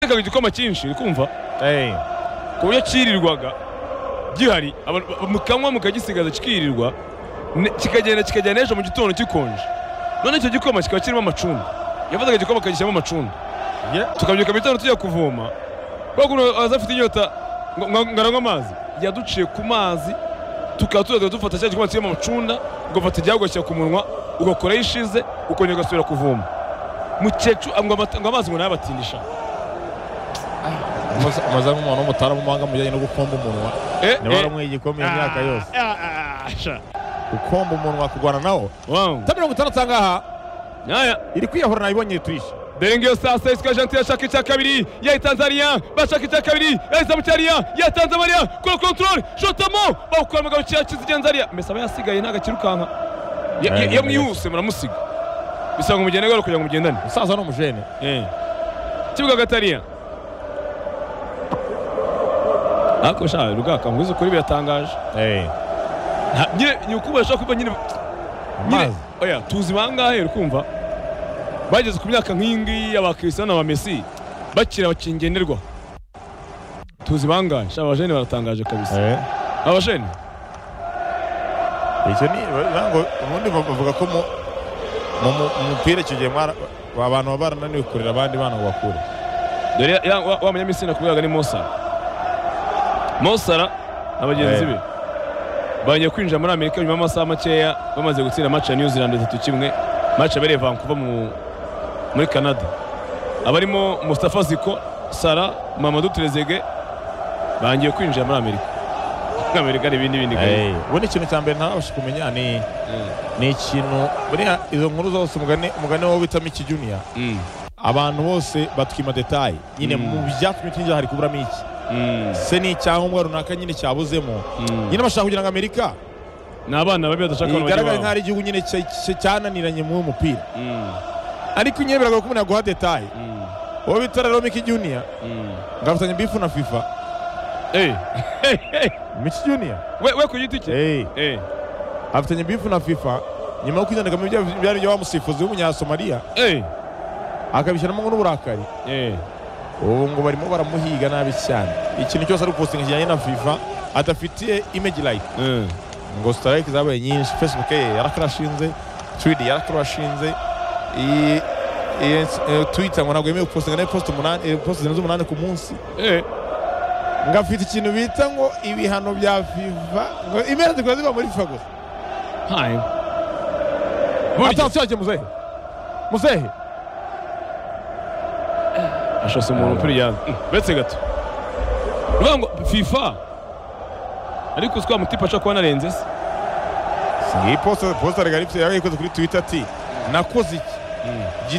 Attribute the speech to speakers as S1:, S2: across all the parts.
S1: cyagaruye igikoma cyinshi uri kumva ku buryo cyirirwaga gihari abantu- mukanywa mukagisigaza kikirirwa ne- kikagenda kikagera n'ejo mu gitondo gikonje none icyo gikoma kikaba kirimo amacunda yafataga igikoma akagishyiramo amacunda tukabyuka mu gitondo tujya kuvoma kubera ko umuntu aza afite inyota ngo- ngo ngo aranywe amazi yaduciye ku mazi tukaba tuzajya dufata cya gikoma kirimo amacunda ugafata igihagwashyira ku munwa ugakoraho ishize ukongera ugasubira kuvoma mukecuru ngo amata- ngo amazi ngo nayabatindisha
S2: Amaze- amaze nk'umuntu w'umutaramahanga mu bijyanye no gupomba umunwa
S1: Eh,
S2: niba waramwaye igikombe imyaka yose gupomba umunwa kurwana nawo
S1: Wow.
S2: ta mirongo itandatu ahangaha
S1: Nyaya.
S2: iri kwiyahura nabibonye turishe
S1: Dengiyo sasa isika Argentina ashaka icya kabiri ya Tanzania bashaka icya kabiri ya Zamutariya ya Tanzania kuri control shotamo bakora mugabo cya kizigenzariya mesa aba yasigaye ntago akirukanka Ya- ya-
S2: Aye,
S1: yamwihuse muramusiga bisanga umugende garo kugira ngo mugendane
S2: umusaza ni umujene
S1: kibuga gatariya ariko sha rugaka nkwizo kuri biratangaje Nta- nyine ni ukuba ashaka kuba nyine nyine
S2: amazi
S1: oya tuzi bangahe kumva bageze ku myaka nk'iyi ngiyi abakristiano ba Messi bakira bakingenderwa tuzi bangahe sha abajene baratangaje kabisa
S2: Eh,
S1: abajene
S2: icyo ni nango ubundi bavuga ko mu mu- mu- mu mupira icyo gihe mwara- abantu baba barananiwe kurera abandi bana ngo bakure
S1: dore ya- ya- wa wa munyamisiri nakubwiraga ni Mosara Mosara na bagenzi
S2: Eh.
S1: be bagiye kwinjira muri Amerika nyuma y'amasaha makeya bamaze gutsinda match ya New Zealand itatu kimwe match yabereye Vancouver mu muri Canada abarimo Mustafa Ziko Sara Mamadou Trezeguet bangiye kwinjira muri Amerika muri Amerika hari ibindi bindi kandi
S2: Eh, ubundi ikintu cya mbere ntabasha kumenya ni ni ikintu buriya izo nkuru zose umugani umugani wo witamo iki juniya
S1: Mm,
S2: abantu bose batwima detaye nyine
S1: Mm.
S2: mu byatumye twinjira hari kuburamo iki
S1: mm,
S2: se ni icyangombwa runaka nyine cyabuzemo
S1: mm.
S2: nyine bashaka kugira ngo amerika
S1: ni abana babi badashaka abantu
S2: igaragare
S1: babo.
S2: nk'aho ari igihugu nyine cya- cya- cyananiranye muri uwo mupira
S1: Mm,
S2: ariko nyine biragoye ko umuntu yaguha detaye
S1: mm,
S2: wowe bita rero miki juniya
S1: mm.
S2: ngafatanya bifu na fifa
S1: Eh, eh, eh,
S2: miki juniya
S1: we we ku giti cye
S2: hey.
S1: Eh,
S2: afatanya bifu na fifa nyuma yo kwitandika mu bya- byari ibya wa musifuzi w'umunyasamariya
S1: eh,
S2: akabishyiramo ngo n'uburakari
S1: eh.
S2: ubu ngo barimo baramuhiga nabi cyane ikintu cyose ari upostinga kijyanye na fifa adafitiye image light
S1: Eh.
S2: ngo strike zabaye nyinshi facebook ye yarakarashinze tweed yarakarashinze iyi- iyi- eh, twitter ngo ntabwo yemewe gupostinga nawe post umunani eh, post zirenze umunani ku munsi
S1: Eh,
S2: ngo afite ikintu bita ngo ibihano bya fifa ngo imera zikora ziba muri fifa gusa
S1: hayi. Burya
S2: atabaturage muzehe muzehe
S1: ashose umuntu umupira ujyana uretse gato uvuga ngo fifa ariko uzi ko wa mutipe ashobora kuba anarenze se
S2: iyi posta posta regalipse yarayikoze kuri twitter ati nakoze iki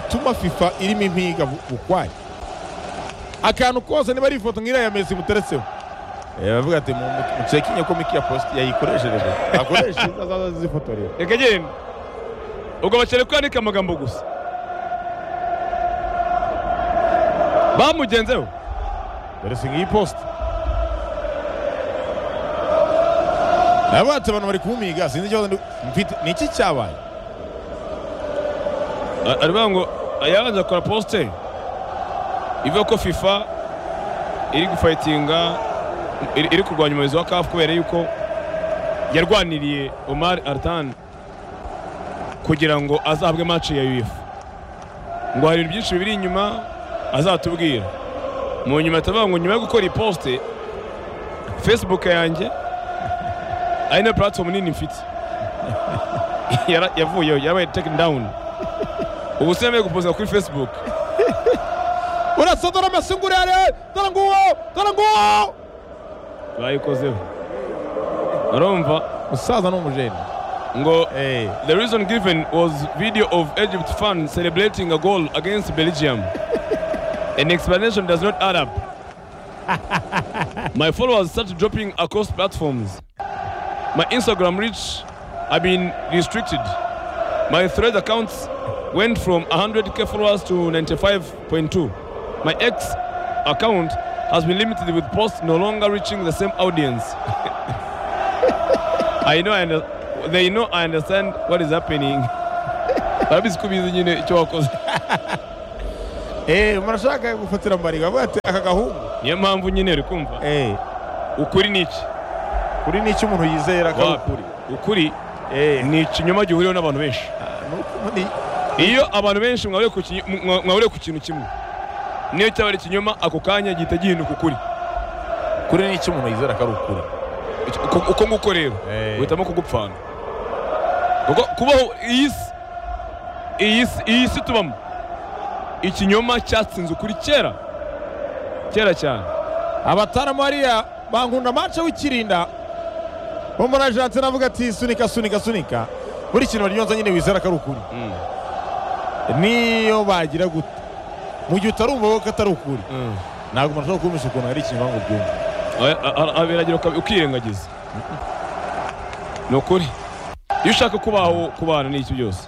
S2: gituma fifa irimo impiga bu- bukwaye akantu kose niba ari ifoto nk'iriya ya mesi muteretseho Eh, baravuga ati mu- mu- mucekinye ko miki ya posti yayikoreshereje akoresha azaza zifotorera
S1: reka genda ubwo bakeneye ko yandika amagambo gusa bamugenzeho
S2: dore si nk'iyi posta nabatse abantu bari kumumiga sinzi ikibazo ndi- mfite ni iki cyabaye
S1: A- aravuga ngo yabanje akora posite ivuga ko fifa iri gufayitinga iri iri kurwanya umuyobozi wa kafu kubera yuko yarwaniriye omar artan kugira ngo azahabwe maci ya uefa ngo hari ibintu byinshi biri inyuma azatubwira mu nyuma atavuga ngo nyuma yo gukora iyi posite facebook yanjye ari na platform nini mfite Yara- yavuyeho yabaye taken down ubu se yemewe guposa kuri facebook
S2: urasa dore amasungurere dore nguwo dore nguwo
S1: bayikozeho urumva
S2: musaza ni umujene
S1: ngo
S2: Eh,
S1: the reason given was video of egypt fan celebrating a goal against belgium an explanation does not add up my followers started dropping across platforms my instagram reach have been restricted my thread accounts went from 100k followers to 95.2 my ex account has been limited with posts no longer reaching the same audience I know I under, they know I understand what is happening. Barabizi ko bizi nyine icyo wakoze.
S2: eee umuntu ashaka gufatira mu bariga avuga ati aka gahungu
S1: niyo mpamvu nyine uri kumva
S2: eee
S1: ukuri ni iki
S2: kuri ni icyo umuntu yizera akaba
S1: Wapi.
S2: ukuri
S1: ukuri
S2: eee
S1: ni ikinyoma gihuriweho n'abantu benshi
S2: ni ukuri
S1: iyo abantu benshi mwahuriye ku kinyi- mwa- mwahuriye ku kintu kimwe niyo cyaba ari ikinyoma ako kanya gihita gihinduka ukuri
S2: kuri ni icyo umuntu yizera akaba ukuri
S1: Icyo- uko- uko nguko rero
S2: Eh.
S1: uhitamo kugupfana kuko kubaho iyi si iyi si iyi si tubamo ikinyoma cyatsinze ukuri kera kera cyane
S2: abataramu hariya bankunda mace w'ikirinda bo muri ajanse navuga ati sunika sunika sunika buri kintu baryonza nyine wizera ko ari ukuri
S1: Mm.
S2: niyo bagira gute mu gihe utarumva wowe ko atari ukuri
S1: Mm.
S2: ntabwo umuntu ashobora kumisha ukuntu hari ikintu ngo byumve
S1: Oya, a- a- a- biragira uka- ukirengagiza ni ukuri iyo ushaka kubaho kubana n'iki byose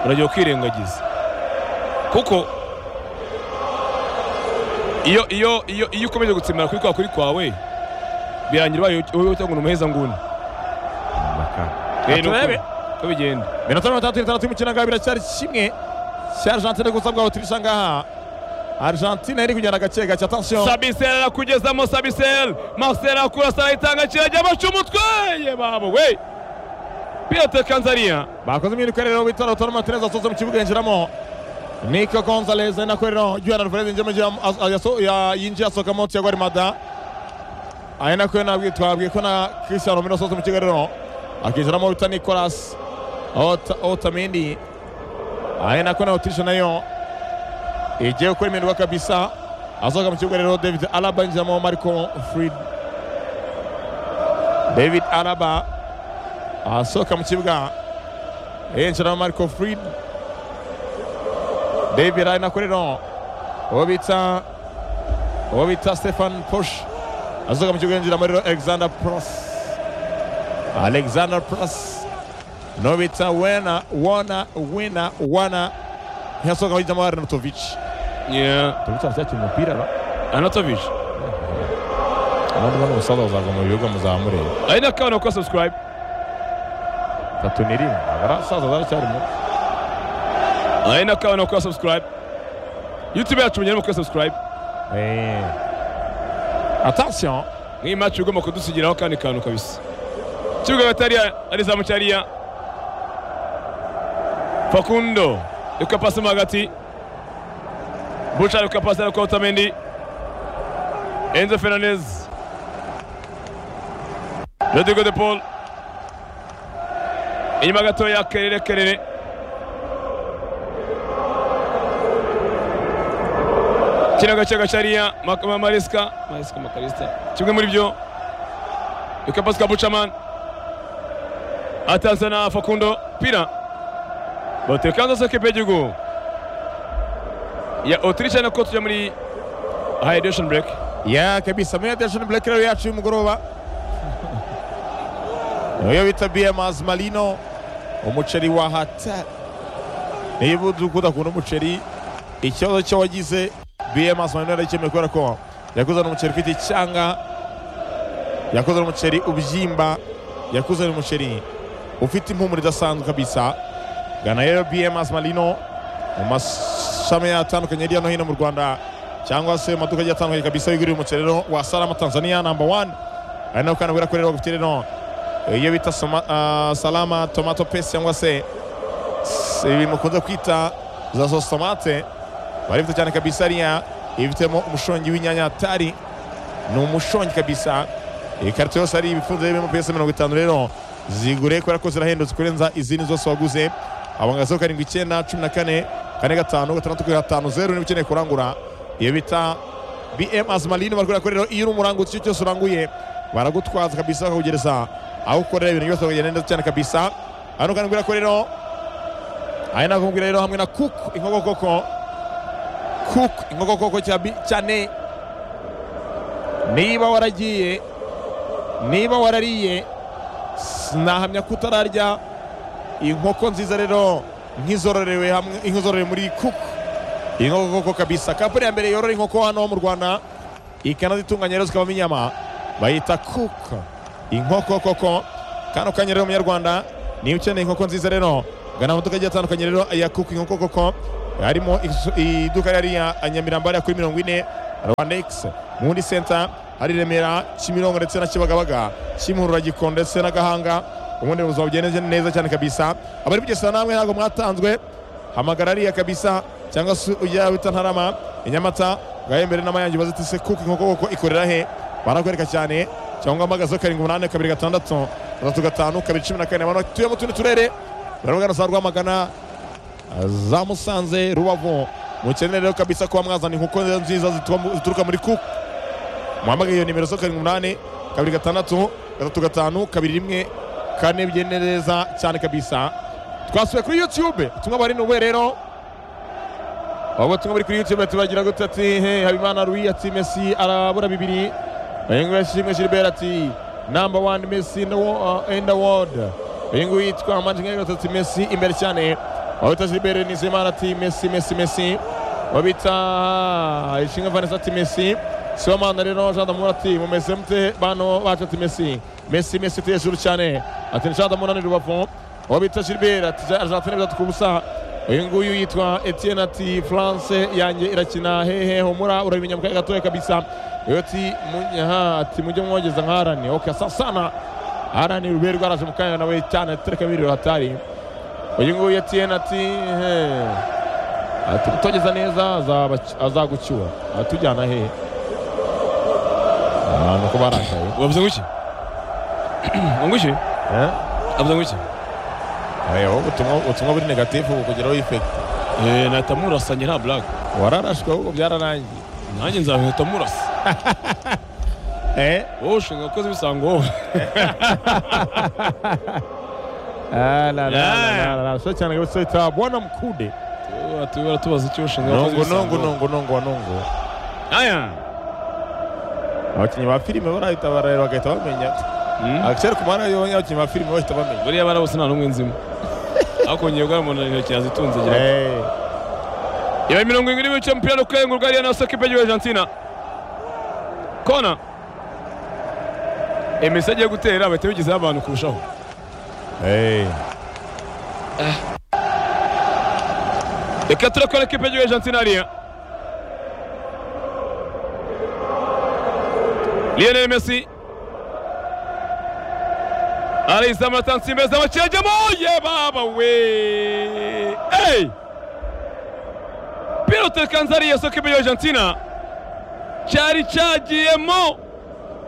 S1: uragira ukirengagiza kuko iyo iyo iyo iyo ukomeje gutsimira kuri kwa kuri kwawe birangira ubaye wowe cyangwa ni umuheza nguni Eh, ni ukuri.
S2: turebe.
S1: uko bigenda
S2: minota mirongo itandatu n'itandatu y'umukino ngaho biracyari kimwe cya argentine gusa bwa otirisha ngaha argentine iri kugenda gake gake atansiyo
S1: sabiseri arakugezamo sabiseri maseri akurasa arayitanga kirajya baca umutwe ye babo we pilote kanzaniya
S2: bakoze impinduka rero bitaro toro martinez asoze mu kibuga yinjiramo nico gonzalez ari nako rero julian alvarez yinjiye mu gihe as- as- yaso- ya- yinjiye asohoka mu tiago arimada ari nako rero nabwiye twabwiye ko na christian romero asoze mu kibuga rero akinjiramo wita nicolas Ota- otamendi ari nako na otirisha nayo igiye gukora impinduka kabisa asohoka mu kibuga rero david alaba yinjiramo marco fried david alaba asohoka mu kibuga yinjiramo marco fried david ari nako rero uwo bita uwo bita stefan posh asohoka mu kibuga yinjiramo rero alexander pros alexander pros n'uwo bita wena wona wina wana ntiyasohoka yinjiramo arnautovic tubitsa cyakira umupira ra
S1: anatovije
S2: abandi bano umusaza bazagwa mu bibuga muzamureba
S1: ari n'akabana gukora subscribe
S2: tatu ni rimwe abarasaza zaracyari muto
S1: ari n'akabana gukora subscribe youtube yacu mugere mukora subscribe
S2: Eh. attention
S1: nk'iyi match ugomba kudusigiraho akandi kantu kabisa ikibuga hagati hariya ari zamuki hariya fakundo reka pasi mo hagati buca reka pasi ariko otamendi enzo fernandez rodrigo de paul inyuma gatoya kerere kerere kino gace gacariya mariska mariska makarista kimwe muri byo reka pasi ka bucaman atanze na fakundo pira batekanza se kipe y'igihugu ya otirisha nako tujya muri hydration break
S2: ya kabisa muri radiation black rero yacu y'umugoroba niyo bita bms marino umuceri wa hata niba udakunda umuceri ikibazo cyo wagize bms marino yaragikemuye kubera ko yakuzana umuceri ufite icyanga yakuzana umuceri ubyimba yakuzana umuceri ufite impumuro idasanzwe kabisa gana rero bms marino mu mashami atandukanye hirya no hino mu rwanda cyangwa se mu maduka agiye atandukanye kabisa yigurira umuceri rero wa salama tanzania number one ari nawe kandi ubwira ko rero bagufite rero iyo bita soma- ah, salama tomato paste cyangwa se s- ibi mukunze kwita za sosi tomate barifite cyane kabisa hariya ibifitemo umushongi w'inyanya tari ni umushongi kabisa ikarito yose ari ibifunze birimo piyese mirongo itanu rero zigure kubera ko zirahendutse kurenza izindi zose waguze abanga zeru karindwi icyenda cumi na kane kane gatanu gatandatu gatanu zeru niba ukeneye kurangura iyo bita bm azimalini barakubwira ko rero iyo uri umuranguzi icyo cyose uranguye baragutwaza kabisa bakakugereza aho ukorera ibintu byose bakagenda neza cyane kabisa hano kandi mbwira ko rero ari nako mbwira rero hamwe na kuku inkokokoko kuku inkokokoko cya bi- cya ne niba waragiye niba warariye sinahamya ko utararya inkoko nziza rero nk'izororewe hamwe nk'izororewe muri kuku inkoko kabisa kampani ya mbere yorora inkoko hano mu rwanda ikanazitunganya rero zikavamo inyama bayita kuku inkoko koko kano kanya rero munyarwanda niba ukeneye inkoko nziza rero gana amaduka agiye atandukanye rero ya kuku inkoko koko harimo isu- iduka rihari ya nyamirambo hariya kuri mirongo ine rwandex mu wundi senta hari remera kimirongo ndetse na kibagabaga kimihurura gikondo ndetse na gahanga ubundi mu buzima bugenda neza cyane kabisa abari kugesa namwe ntabwo mwatanzwe hamagara ariya kabisa cyangwa se ujya wita ntarama i nyamata ngayo mbere n'amayange ubaze uti se kuko inkoko koko ikorera he barakwereka cyane cyangwa mpagazeho karindwi umunani kabiri gatandatu gatatu gatanu kabiri cumi na kane abantu batuye mu tundi turere baravugana za rwamagana za musanze rubavu mukeneye rero kabisa kuba mwazana inkoko nziza zituba mu- zituruka muri kuku muhamagaye iyo nimero zo karindwi umunani kabiri gatandatu gatatu gatanu kabiri rimwe kane bigende neza cyane kabisa twasuye kuri youtube ubutumwa bari nubwe rero abo butumwa buri kuri youtube tubagira gute ati he habimana ruyi ati mesi arabura bibiri bayingu yashimwe gilbert ati number one mesi in the wo- uh, in the world bayingu yitwa manjinga ati mesi imbere cyane wabita gilbert nizimana ati mesi mesi mesi wabita ishinga vanessa ati mesi sibamana rero jean damour ati mumeze mute bano bacu ati mesi mesi mesi ati hejuru cyane ati jean damour ni rubavu wabita gilbert ati argentine bitatu ku busa uyu nguyu yitwa etienne ati france yanjye irakina hehe humura urabimenya mukaga gatoya kabisa iyo ati munyaha ati mujye mwogeza nka arani oke asa sana arani rube rwaraje mukanya nawe cyane tereka biri hatari uyu nguyu etienne ati he ati kutogeza neza azaba- azagucyura atujyana hehe Ah, nuko barakaye
S1: wavuze ngo iki ngo iki
S2: Eh?
S1: avuze ngo iki
S2: Aya, wowe ubutumwa ubutumwa buri negatifu bukugeraho ifekiti
S1: Eh, nahita murasanye nta blague
S2: wararashwe ahubwo byararangiye
S1: nanjye nzahita murasa
S2: Eh?
S1: wowe ushinga abakozi bisango wowe
S2: Ah, la, la, la,
S1: Yeah.
S2: la, la, la. Sio cyane kabisa ita bwana mkude
S1: Ati baratubaza icyo ushinga abakozi
S2: nongo
S1: bisango
S2: nongo nongo nongo wa nongo
S1: aya
S2: abakinnyi ba filime barahita barareba bagahita bamenya
S1: Mm.
S2: akiseri ku muhanda iyo babonye abakinnyi ba filime bahita bamenya
S1: buriya bana bose nta n'umwe nzimo ariko ngiye guhana umuntu intoki yazitunze gira
S2: Eh,
S1: Ya mirongo ibiri n'ibice umupira uri kurengurwa ariya na Sekipe ya Argentina. Kona. Emesi agiye gutera bahita bigezeho abantu kurushaho.
S2: eh.
S1: Reka turakora ekipe ya Argentina hariya. Lionel Messi. Alizama tansimbeza baciyajemo ye baba we. Hey! Pilote Kanzari ya soke ya Argentina. Cyari cyagiyemo.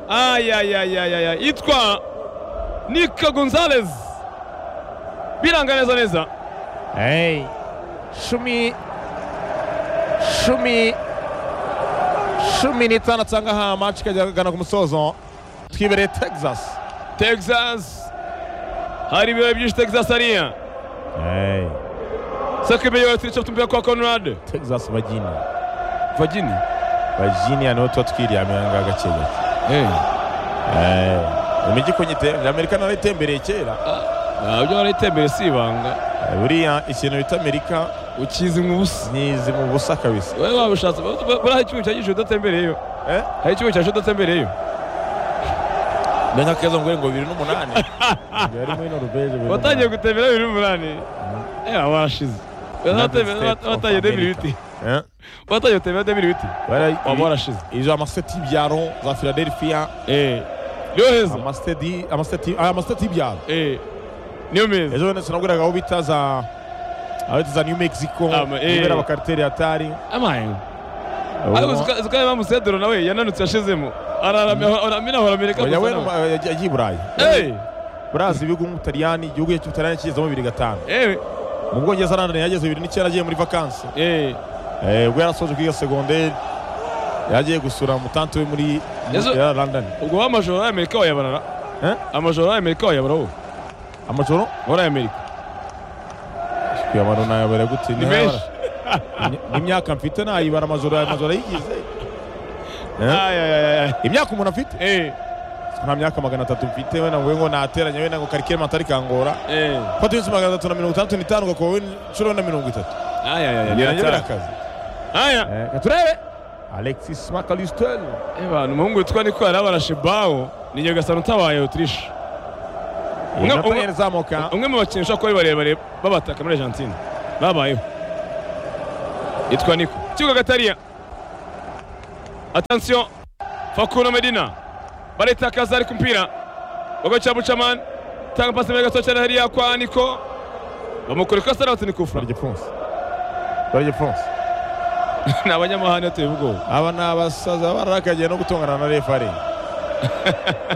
S1: Ay ay ay ay ay. Itwa Nico Gonzalez. Biranga neza neza.
S2: Hey. cumi cumi cumi n'itanu cyangwa ha match ikajyana ku musozo twibereye texas
S1: Texas hari ibirori byinshi Texas hariya
S2: Eh,
S1: sakibe yo turica tumbuye kwa Conrad
S2: texas vagina
S1: Vagini
S2: vagina niho tuba twiryamiranga gake gake
S1: eh
S2: imijyi kunyitembera amerika nayo itembereye kera
S1: nabyo barayitembere si ibanga
S2: buriya ikintu bita amerika
S1: ukizi nk'ubusa
S2: nyizi mu busa kabisa
S1: wowe wabishatse buriya hari icyuma cyagisha udatembereyo
S2: Eh?
S1: hari icyuma cyasha udatembereyo
S2: ndenya keza ngo ngo bibiri n'umunani yari muri noruveje bibiri
S1: watangiye
S2: n'umunani.
S1: gutembera bibiri n'umunani eh warashize
S2: United States
S1: watangiye
S2: of
S1: debiri
S2: America.
S1: biti
S2: Eh?
S1: watangiye gutembera debiri biti
S2: Bari-
S1: waba warashize
S2: izo amaseti y'ibyaro za philadelphia
S1: eh niyo heza
S2: amaseti amaseti ah, amaseti y'ibyaro
S1: eh niyo meza
S2: ejo bundi sinabwiraga aho bita za aho bita za new mexico
S1: Ah, ma- eh.
S2: ibera abakariteri atari
S1: amaye zikaba bamusedero nawe yananutse yashizemo araramya aramina aramereka
S2: oya we
S1: gusa nawe.
S2: yagiye i burayi
S1: Eh,
S2: burazi ibihugu nk'ubutaliyani igihugu cy'ubutaliyani kigezemo bibiri gatanu
S1: eh,
S2: mu bwongereza arandana yageze bibiri n'icyenda agiye muri vakansi
S1: eh.
S2: Eh, ubwo yarasoje kwiga segonderi yagiye gusura mutante we muri muri-
S1: Ezo-
S2: ya london
S1: ubwo wa amajoro y'amerika wayabarara
S2: Eh?
S1: amajoro y'amerika wayabara wowe
S2: amajoro
S1: muri amerika
S2: kuyabara nayabara gute
S1: ni
S2: niho
S1: menshi
S2: yabara. Ni- n'imyaka mfite nayibara amajoro amajoro ayigize Eh?
S1: Ay, ay, ay, ay.
S2: imyaka umuntu afite
S1: Eh,
S2: nta myaka magana atatu mfite wenda ngo ngo nateranya wenda ngo karikire matari kangora
S1: eh.
S2: fata iminsi magana atatu na mirongo itandatu n'itanu ugakuba we inshuro na mirongo itatu
S1: Ay, ay, ay,
S2: birangira
S1: biratara.
S2: birakaze
S1: Aya.
S2: Eh, ka turebe alexis macalistel
S1: Eh, bana, umuhungu witwa niko yarabarashe bawo ni nyagasani utabaye utirisha Umwe-
S2: inota
S1: umwe-
S2: yari izamuka
S1: umwe mu bakinnyi ushobora kuba ari barebare babataka muri argentine babayeho yitwa niko kibuga gatariya atansiyo fakuno medina baritakaza ariko umupira wagoca bucaman tanga pasi mbere gato cyane hariya kwa niko bamukora ikosa rawuti ni kufura
S2: baragipfunsi baragipfunsi
S1: ni abanyamahane tubivugaho
S2: aba ni abasaza bararakagiye no gutongana na refari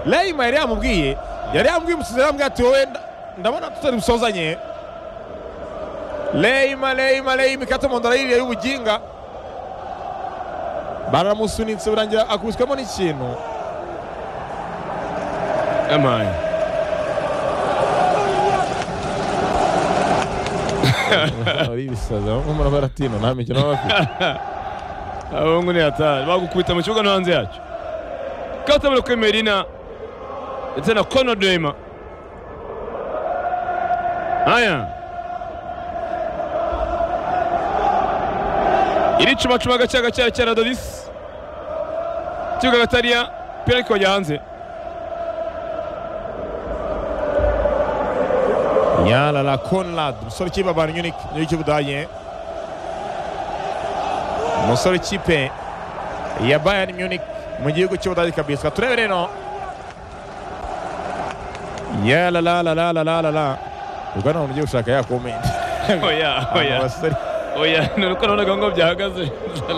S2: reyima yari yamubwiye yari yamubwiye umusizi yamubwiye ati wowe nda- ndabona tutari busozanye reyima reyima reyima ikata mu nda yiriye y'ubuginga baramusunitse birangira akubiswemo n'ikintu
S1: amaye
S2: ari ibisaza bamwe muri baratina nta mikino baba bafite
S1: abahungu ni hatari bagukubita mu kibuga no hanze yacyo kabutabire kuri merina ndetse na kono dema aya iricumacuma gake gake cya radodisi kibuga gatariya pira ariko kajya hanze
S2: yarara conrad umusore ukipe abantu nyunike niyo cy'ubudage umusore w'ikipe ya bayern munich mu gihugu cy'ubudage kabisa turebe rero yarararararara ubwo ntabwo ugiye gushaka ya komenti
S1: oya oya
S2: abasore
S1: oya ni uko nabonaga ngo byahagaze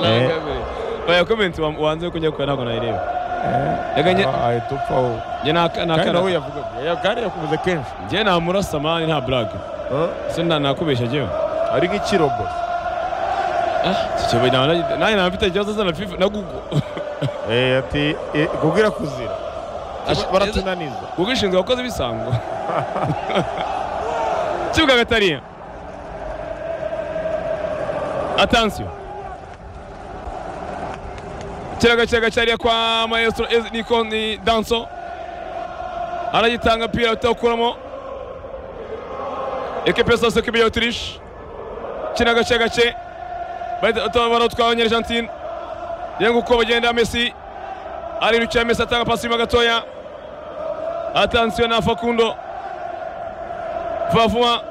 S2: Eh.
S1: oya komenti wa- wanze ko njya gukora ntabwo nayireba Yaga njye-
S2: ahita upfaho
S1: njye nta- nta
S2: kandi
S1: kana-
S2: nawe yavuga kandi yakuvuze kenshi
S1: njye nta murasa mani nta burage
S2: Eh,
S1: se nta nakubeshya njyewe
S2: ari nk'ikirobo
S1: Cyo nta- nanjye naba mfite ikibazo na fifa na gugu
S2: Eh, ati eh, kugira kuzira
S1: Asha-
S2: baratunaniza
S1: gugu ishinzwe abakozi b'isango kibuga gatariya atansiyo kiraga kiraga cyariya kwa maestro Ez- niko ni danso aragitanga pira atawukuramo ekipe sose kibi ya otirishi kina gace gace barotwa abanyargentine rero uko bagenda messi ari bicaye messi atanga pasi inyuma gatoya atansiyo na fakundo vuba vuba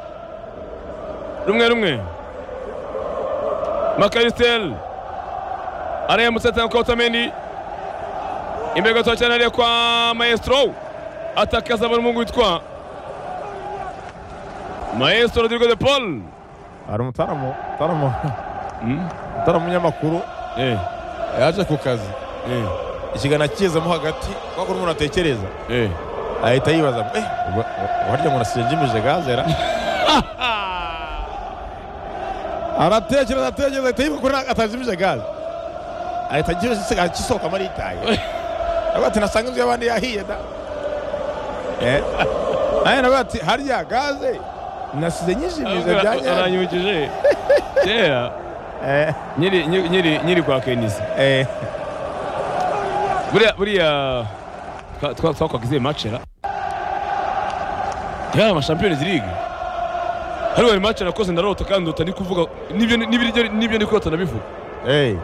S1: rumwe rumwe makarisiteri arayamutse atanga kwa otamendi imbere gatoya cyane hariya kwa maestro atakaza buri mungu witwa maestro rodrigo de paul
S2: hari umutaramu umutaramu umutaramu w'umunyamakuru
S1: eh
S2: yaje ku kazi
S1: eh
S2: ikiganiro akigezemo hagati kubera ko umuntu atekereza
S1: eh
S2: ahita yibaza ngo, eh uba- uba- warya ngo nasinjimije gazera aratekereza atekereza ahita yibuka ko nta- atajimije gaze ahita agisohoka agisohokamo aritaye aravuga ati nasanga inzu y'abandi yahiye da Eh. nawe nawe ati harya gaze nasize nyijimije bya nyabyo."
S1: aranyibukije kera
S2: Eh,
S1: nyiri nyiri- nyiri nyiri kwa kenisi
S2: eh.
S1: buriya buriya twa- twa- twakwaga izihe macera yari amashampiyonizi ligue hariya hari macera nakoze ndarota kandi ndota ndi kuvuga nibyo nibyo- nibyo ndi kurota ndabivuga
S2: Eh.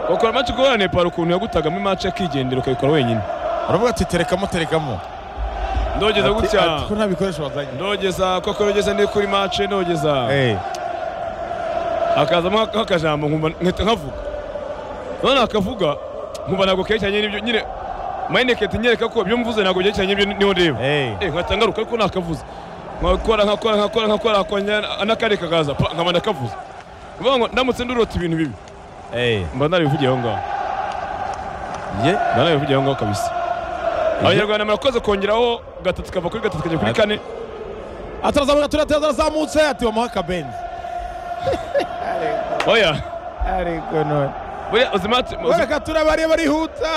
S1: wakora mace kubera nepal ukuntu yagutagamo imace akigendera ukayikora wenyine
S2: aravuga ati terekamo terekamo
S1: ndogeza
S2: Ati-
S1: gutya
S2: ati ko nta bikoresho bazanye
S1: ndogeza koko ndogeza ndi kuri mace ndogeza
S2: Eh.
S1: hakazamo akajambo nkumva nkahita nkavuga none akavuga nkumva ntabwo kerekeranye n'ibyo nyine mayineketi nyereka ko ibyo mvuze ntabwo byerekeranye n'ibyo niho ndeba
S2: Eh.
S1: Eh, nkahita ngaruka ariko nakavuze nkakora nkakora nkakora nkakora nkakora n'akandi kakaza pa, nkaba ndakavuze uvuga ngo ndamutse ndurota ibintu bibi
S2: Eh.
S1: mba narabivugiye aho ngaho
S2: Ye.
S1: mba narabivugiye aho ngaho kabisa abanyarwanda murakoze kongeraho gatatu kava kuri gatatu kajya kuri kane
S2: atarazamuka turateza arazamutse ati bamuha akabenzi
S1: oya
S2: ariko none
S1: buriya uzimace
S2: bareka turabare barihuta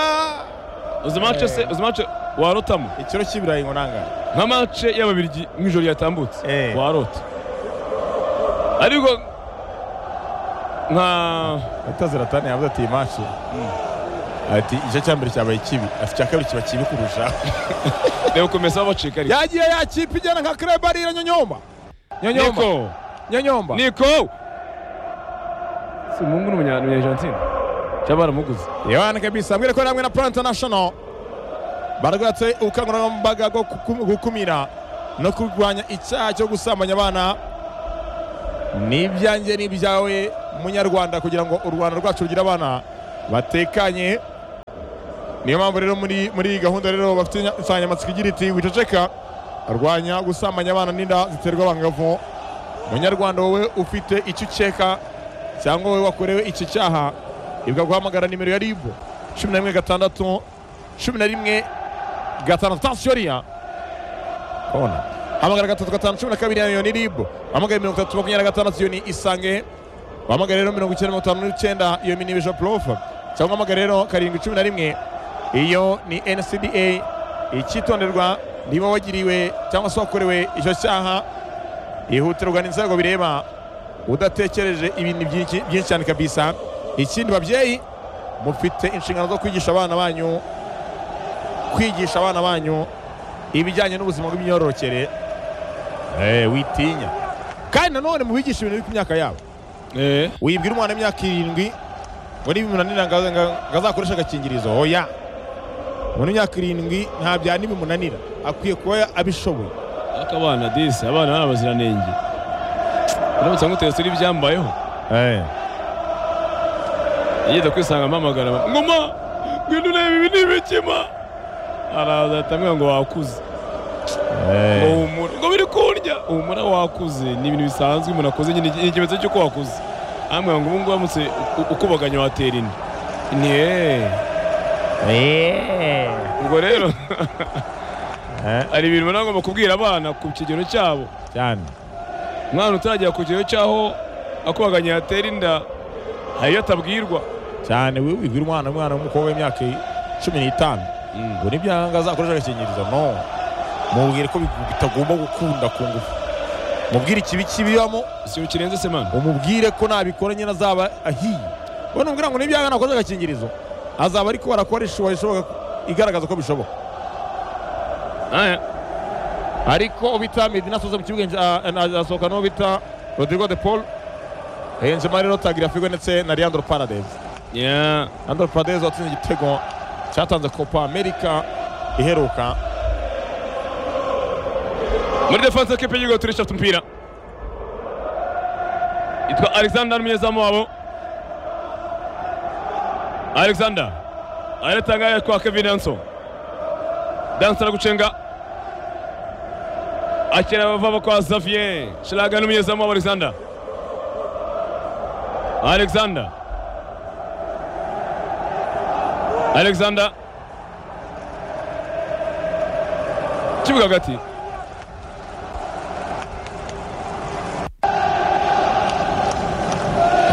S1: uzimace se uzimace warotamo
S2: ikiro cy'ibirayi ngo nangana
S1: nka mace y'ababirigi mu ijoro ryatambutse
S2: Eh.
S1: warota ariko nka
S2: ataziratane yavuze ati iyi mashi ati igice cya mbere cyabaye kibi afite icya kabiri kiba kibi kurusha
S1: reba ukomeza babacika ariko
S2: yagiye yakipa ijyana nka krebarira nyonyomba nyonyomba
S1: niko
S2: nyonyomba
S1: niko si umuhungu n'umunyarwanda cyangwa baramuguze
S2: yohani kabisa ambwira ko yari hamwe na plan international barwatse ubukangurambaga bwo gukum- gukumira no kurwanya icyaha cyo gusambanya abana ni ibyanjye ni ibyawe munyarwanda kugira ngo u rwanda rwacu rugire abana batekanye niyo mpamvu rero muri muri iyi gahunda rero bafite inya- insanganyamatsiko igira iti wiceceka arwanya gusambanya abana n'inda ziterwa abangavu munyarwanda wowe ufite icyo ukeka cyangwa wowe wakorewe iki cyaha ibwa guhamagara nimero ya ribu cumi na rimwe gatandatu cumi na rimwe gatandatu tansiyo riya Ona. Hamagara gatatu gatanu cumi na kabiri yayo ni ribu. Hamagara mirongo itatu makumyabiri na gatandatu iyo ni isange. Wahamagara rero mirongo icyenda mirongo itanu n'icyenda iyo ni Vision Prof. Cyangwa hamagara rero karindwi cumi na rimwe iyo ni NCDA. Icyitonderwa niba wagiriwe cyangwa se wakorewe icyo cyaha ihutirwa n'inzego bireba udatekereje ibintu byinshi byinshi cyane kabisa. Ikindi babyeyi mufite inshingano zo kwigisha abana banyu kwigisha abana banyu ibijyanye n'ubuzima bw'imyororokere eh, witinya kandi nanone mubigisha ibintu biri ku myaka yabo
S1: Eh,
S2: wibwira umwana w'imyaka irindwi ngo niba bimunanira ngo ngo- ngo azakoreshe agakingirizo oya umuntu w'imyaka irindwi nta bya nibimunanira akwiye kuba abishoboye
S1: ariko abana disi abana ni abaziranenge uramutse nk'uteye turi byambayeho yigeze kwisanga mpamagara ngoma ngwino urebe ibi ni ibikima araza ahita ambwira ngo wakuze ngo humura ngo biri kundya humura wakuze ni ibintu bisanzwe umuntu akoze nyine ni ikimenyetso cy'uko wakuze ambwira ngo ubu ngubu uramutse u- ukubaganye watera inda ni eee ubwo rero hari ibintu uba nagomba kubwira abana ku kigero cyabo
S2: cyane
S1: umwana utaragera ku kigero cy'aho akubaganye yatera inda hari iyo atabwirwa
S2: cyane we wibwira umwana umwana w'umukobwa w'imyaka cumi n'itanu ngo n'ibyanga azakoresha agakingirizo no mubwire ko bi- bitagomba gukunda ku ngufu mubwire ikibi kibibamo
S1: si ukirenze se mani
S2: umubwire ko nabikora nyine azaba ahiye we numubwira ngo n'ibyanga nakoze agakingirizo azaba ariko barakora ishuwa ishoboka igaragaza ko bishoboka
S1: aya
S2: ariko bita medina soza mu kibuga nja- na- asohoka n'uwo bita rodrigo de paul henjemo rero tagirafigo ndetse na leandro paradez
S1: ya
S2: leandro paradez watsinze igitego cyatanze copa america iheruka
S1: muri defanse y'ikipe y'igihugu turisha afite umupira yitwa alexander umunyezamu wabo alexander aratanga yatwa kevin danso danso aragucenga akira abavaba kwa xavier shiraga n'umunyezamu wabo alexander alexander alexander kibuga hagati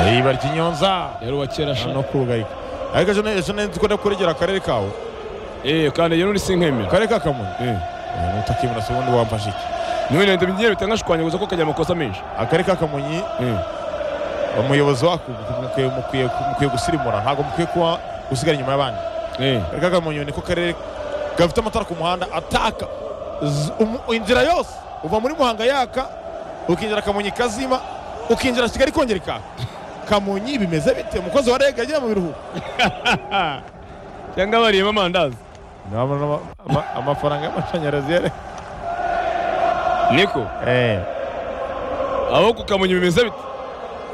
S2: riba ry'inyonza
S1: yari uwa kera shana
S2: no kurugayika ariko ejo ne- ejo nzi ko ndakuregera akarere kawe
S1: Eh, kandi yo nuri sinkemera.
S2: akarere ka kamonyi
S1: Eh.
S2: Eh, nutakimura se ubundi wamfashe iki
S1: Niwe nende bigiye bitangashwanyaguza ko kajya amakosa menshi.
S2: akarere ka kamonyi
S1: Eh.
S2: umuyobozi wako mukwiye- mukwiye mukwiye gusirimura ntabwo mukwiye kuba usigara inyuma y'abandi
S1: Eh.
S2: akarere ka kamonyi niko karere gafite amatara ku muhanda ataka z- umu- inzira yose uva muri muhanga yaka ukinjira kamonyi ikazima ukinjira kigali kongera ikaka kamonyi bimeze bite umukozi wa rega agiye mu biruhuko
S1: Cyangwa bariyemo amandazi.
S2: Nabona ama- ama- amafaranga y'amashanyarazi yare
S1: Niko. Aho kukamunye bimeze biti.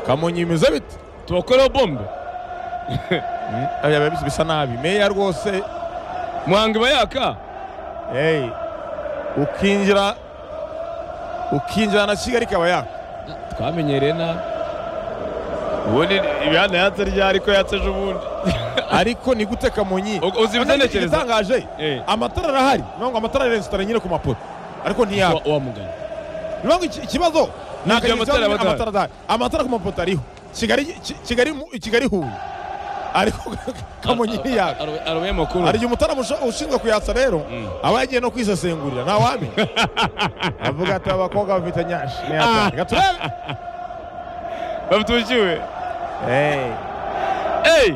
S2: kamonyi bimeze bite
S1: Tubakoreho bombe.
S2: Mm, aya bisa- bisa nabi meya rwose
S1: Muhanga bayaka.
S2: hey, ukinjira ukinjira na kigali ikaba yaka
S1: Twamenyereye na ubundi ibihanda yatse ryari ariko yatse ejo bundi.
S2: ariko ni gute kamonyi
S1: U- uzi
S2: Kandi
S1: ibitekerezo?
S2: igitangaje
S1: Eh.
S2: amatara arahari ni ngo amatara arensitara nyine ku mapoto ariko ntiyaka
S1: Wa mugana.
S2: ni ngo iki- ikibazo ni
S1: Ibyo
S2: akazi
S1: amatara
S2: cyangwa
S1: abatara.
S2: amatara adahari amatara ku mapoto ariho kigali Ki- kigali mu- kigali huye ariko kamonyi ntiyaka
S1: Aruye makuru.
S2: hari igihe umutara musha- ushinzwe kuyatsa rero
S1: Mm.
S2: aba yagiye no kwisesengurira ntawamenya avuga ati abakobwa bafite nyashi
S1: Ah.
S2: reka turebe
S1: Babutujiwe. Hey!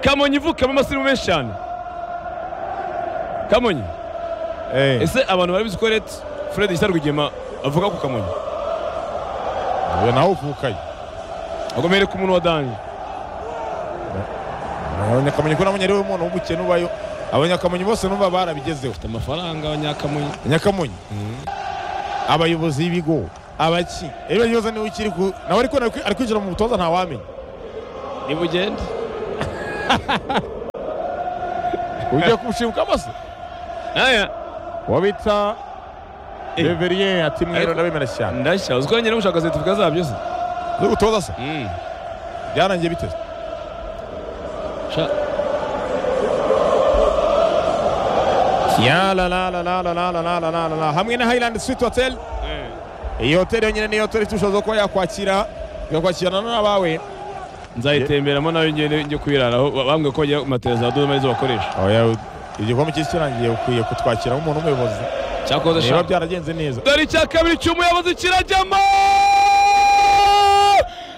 S1: Kamonyi ivukamo amasiru menshi cyane. Kamonyi. Ese abantu barabizi ko Ret Fred Isarwigema avuga ku Kamonyi
S2: uyu nawe uvukaye
S1: agomere ku muntu wa Danje
S2: abanyakamenyi ko nabonye ari we muntu w'umukene ubayo abanyakamenyi bose numva barabigezeho
S1: afite amafaranga abanyakamonyi
S2: nyakamonyi abayobozi b'ibigo abaki rero yoza niwe ukiri ku nawe ariko ari- ari kwinjira mu butoza ntawamenya
S1: niba ugenda
S2: ugiye kumushibuka amaso
S1: aya
S2: wabita
S1: Eh.
S2: reverien ati mwero
S1: Ariko-
S2: ndabemera cyane
S1: ndashya uzi ko nyine gushaka seritifika zabyo se
S2: z'ubutoza se
S1: Mm.
S2: byarangiye biteze
S1: Sha-
S2: ya la la la la la la la la la la la la hamwe na highland sweet hotel
S1: Eh.
S2: iyi hoteli yonyine ni hoteli ifite ubushobozi bwo kuba yakwakira igakwakirana n'abawe
S1: nzayitemberamo nawe ngende njye kwiraraho Ba- bambwiye ko bajya mateza ya dodoma arizo bakoresha
S2: oya igikombe cy'isi kirangiye ukwiye kutwakira nk'umuntu w'umuyobozi
S1: cyakoze
S2: niba
S1: shaka
S2: byaragenze neza
S1: dore icya kabiri cy'umuyobozi kirajyamo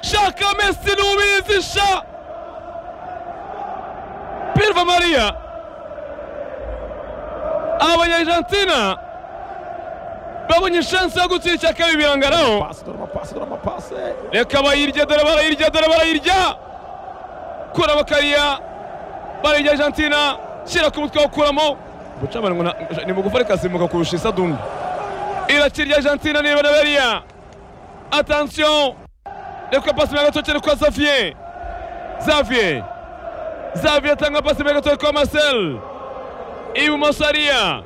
S1: shaka mesi n'ubizi sha pilva mariya abanyajantina babonye ishansi yo gutsinda icya kabiri birangaraho
S2: pasi dore amapasi dore amapasi
S1: reka bayirya dore barayirya dore barayirya kura bakariya barayirya argentina shyira ku mutwe wawukuramo ubucamanza ngo nta- ni bugufa rikasimbuka kurusha isadumbu irakirya argentina niba na bariya atansiyo reka pasi mbere gatoki ni kwa xavier xavier xavier atanga pasi mbere gatoki kwa marcel ibumoso ariya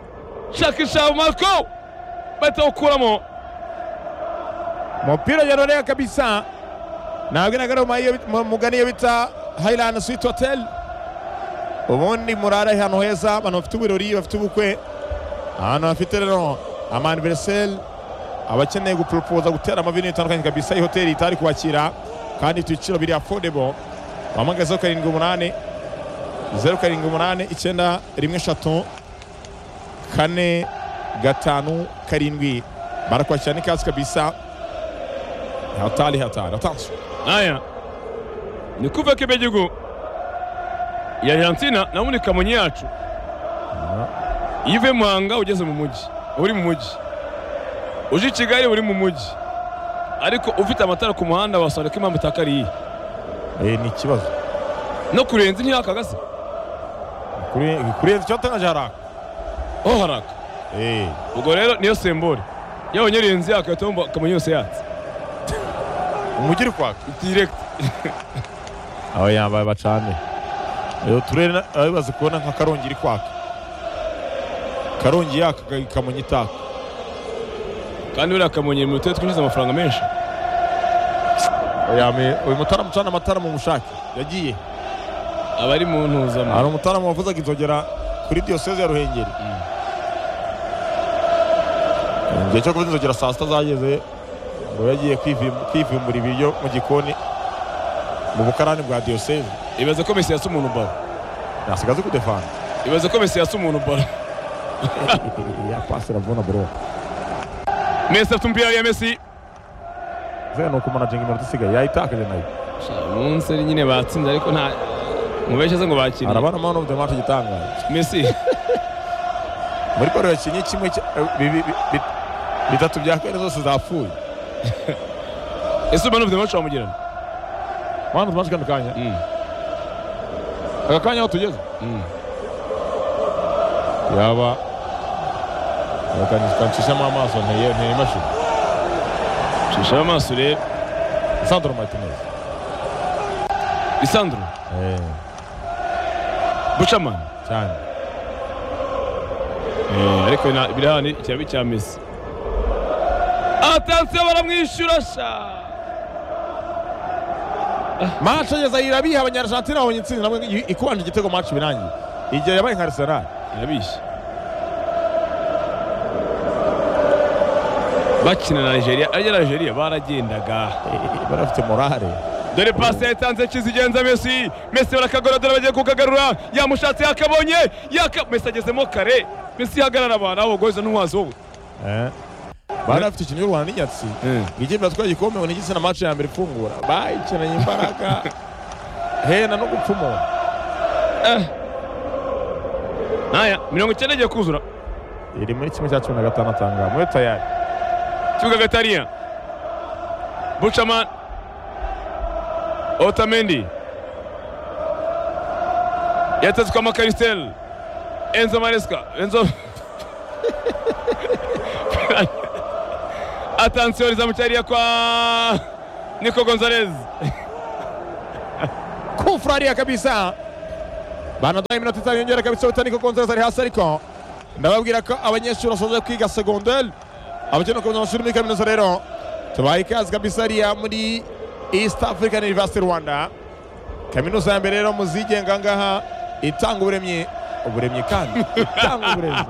S1: shaka ishavu marco bahita bawukuramo
S2: umupira yaroreye kabisa ntabwo inagarura mu mayo- mu mugani iyo bita highland sweet hotel ubundi murare ahantu heza abantu bafite ibirori bafite ubukwe ahantu hafite rero amaniveriseri abakeneye guporopoza gutera amavini bitandukanye kabisa iyi hoteli itari kubakira kandi ifite ibiciro biri afodebo wahamagaye zeru karindwi umunani zeru karindwi umunani icyenda rimwe eshatu kane gatanu karindwi barakwakira n'ikazi kabisa hatari hatari atansi
S1: aya ni kuva k'ibigigu ya argentina nabonye kamonyi yacu iyo uvuye muhanga ugeze mu mujyi uri mu mujyi uje i kigali uri mu mujyi ariko ufite amatara ku muhanda wasanga ko impamvu itaka ari iyihe
S2: Eh, ni ikibazo
S1: no kurenza ntiyaka gase
S2: Kuri- kurenza icyatangaje haraka
S1: ho haraka
S2: Eh,
S1: ubwo rero niyo sembore iyo abonye urenze yaka uhita wumva kamonyi yose yatse
S2: umujyi uri kwaka
S1: direkiti
S2: aba yambaye bacane Eh, uturere na- abibaze kubona nka karongi iri kwaka karongi yaka Ka- kamonyi itaka
S1: kandi buriya kamonyi mu turere twinjiza amafaranga menshi
S2: Oya, me- uyu mutaramu ucana amatara mu mushake yagiye
S1: aba ari mu ntuzamo
S2: hari umutaramu wavuzaga inzogera kuri diyoseze ya ruhengeri igihe cyo kuvuza inzogera saa sita zageze ngo yagiye kwivim- kwivimbura ibiryo mu gikoni mu bukarani bwa diyoseze
S1: ibaze ko mesi yasa umuntu baro
S2: yasigaze kudefana
S1: ibaze ko mesi yasa umuntu baro
S2: ya pasi ravuna bro
S1: mesi afite umupira ya mesi
S2: ze nuko manajinga iminota isigaye yayitakaje nayo
S1: munsi nyine batsinze ariko nta mubeshe se ngo bakiriye
S2: arabana man of the match igitangaje
S1: mesi
S2: muri baro yakinnye kimwe cya- eh, bi- bi- bi- bi- bitatu bya kane zose zapfuye
S1: ese mani ufite mace wamugirana
S2: man of the match kano kanya aka kanya aho tugeze yaba kancishamo amaso nteye nteye imashini
S1: shishamo amaso urebe
S2: sandro martinez
S1: isandro
S2: Eh,
S1: bucamani
S2: cyane
S1: ariko na- biri hano ikirambi cya mesi atansiyo baramwishyura sha
S2: match ageza irabiha abanyarshantina babonye intsinzi nabwo ikubanje igitego match birangiye igihe yabaye nka arsenal
S1: irabishye bakina na nigeria arya na nigeria baragendaga
S2: Eh, bari bafite morale
S1: dore pasi yatanze kizigenza mesi mesi barakagora dore bagiye kukagarura yamushatse yakabonye yaka mesi agezemo kare mesi ihagarara abantu aho bagoreza n'umuhanzi wowe
S2: Eh. bari bafite ikintu y'u rwanda n'inyatsi igihe batwaye igikombe ngo ni igitsina match ya mbere ifungura bayikinanye imbaraga hena no gupfa umuntu
S1: ntaya mirongo icyenda agiye kuzura
S2: iri muri kimwe cya cumi na gatanu atanga muri tayari
S1: kibuga gatariya bucaman otamendi yatetswe amakarisiteri enzo maresika enzo atansiyo rizamu cyariya kwa niko gonzalez
S2: kufurahia kabisa banadai iminota itanu yongera kabisa butaniko gonzalez ari hasi ariko ndababwira ko abanyeshuri basoje kwiga segonderi abakeneye kuza amashuri muri kaminuza rero tubaye ikaze kabisa hariya muri east african university rwanda kaminuza ya mbere rero muzigenga aha ngaha itanga uburemyi uburemyi kandi itanga uburemyi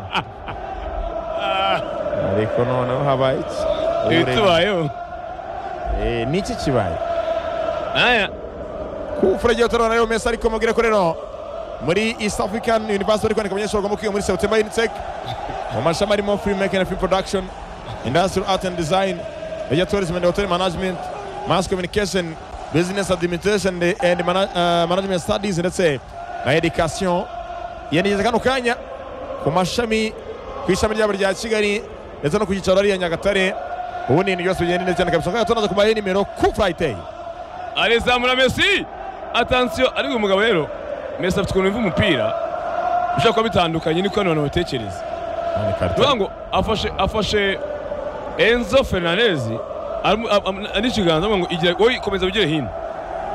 S2: ariko noneho habaye iki Uburemyi.
S1: ibitubayeho
S2: Eh, ni iki kibaye
S1: aya
S2: kufura agiye utarabona rero mesi ariko mubwire ko rero muri East African University bari kwandika abanyeshuri bagomba kwiga muri September Unitec mu mashami arimo film making and film production industrial art and design media tourism and hotel management mass communication business administration and mana- uh, management studies ndetse na education yanigeze kano kanya ku mashami ku ishami ryabo rya Kigali ndetse no ku cyicaro hariya Nyagatare ubundi ibintu byose bigenda neza cyane kabisa kandi tunaza kubaha nimero ku Friday
S1: arizamura mesi atansiyo ariko uyu mugabo rero mesi afite ukuntu yumva umupira ushobora kuba bitandukanye niko abantu batekereza ni ukuvuga ngo afashe afashe enzo fernandez aramu- am- am- n'ikiganza avuga ngo igira wowe komeza wigire hino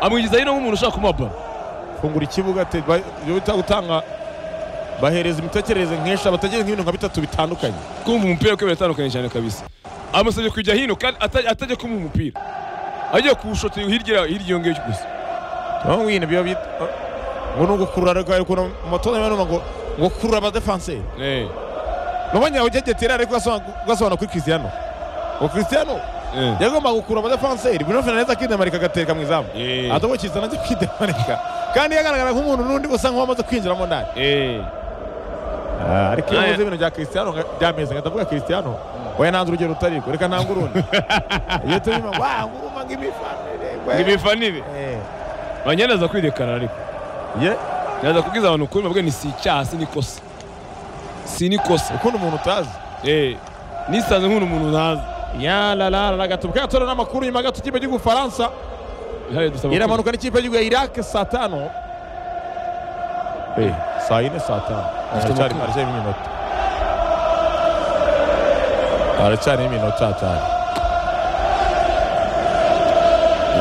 S1: amwigiza hino nk'umuntu ushaka kumuha balo
S2: fungura ikibuga te- ba- ibyo bita gutanga bahereza imitekerereze nkesha batagereza nk'ibintu nka bitatu bitandukanye
S1: kumva umupira kwibera atandukanye cyane kabisa amusabye kujya hino kandi ata- atajya kumuha umupira agiye kuwushotera hirya hirya iyo ngiyo gusa
S2: naho wino biba bita ngo ni ugukurura reka ukuntu umutoza niba numva ngo ngo kurura abadefanseri
S1: Eh,
S2: nubonye ugegetera ariko ugasobanura kuri Cristiano ngo Cristiano
S1: eh.
S2: yagomba gukurura abadefanseri Bruno Fernandes akidemarika agateka mu izamu
S1: Eh.
S2: atobokiza nanjye kwidemarika kandi yagaragara nk'umuntu n'undi usa nk'uwamaze kwinjiramo ndani
S1: Eh,
S2: Ah, ariko iyo
S1: Aya.
S2: uvuze ibintu bya Cristiano nga- byameze nkatavuga Cristiano oya nanze urugero rutari rwo reka ntange urundi iyo turimo wa nguma nk'ibifanire
S1: ngo
S2: we."
S1: ibifanire
S2: Eh,
S1: banyana aza kwidekarara ariko
S2: ye
S1: naza kubwiza abantu ukuri mbabwira ni si icyaha si n'ikosa si n'ikosa
S2: ukunda umuntu utazi
S1: Eh, nisanze nk'umuntu umuntu ntazi
S2: ya la la la la gato bwa tora n'amakuru nyuma gato ikipe cy'igihugu Faransa
S1: ihari dusaba
S2: iramanuka n'ikipe cy'igihugu ya Iraq saa tano Eh, saa yine saa tano
S1: Dufite
S2: haracyari
S1: amakuru.
S2: haracyari iminota haracyari iminota atanu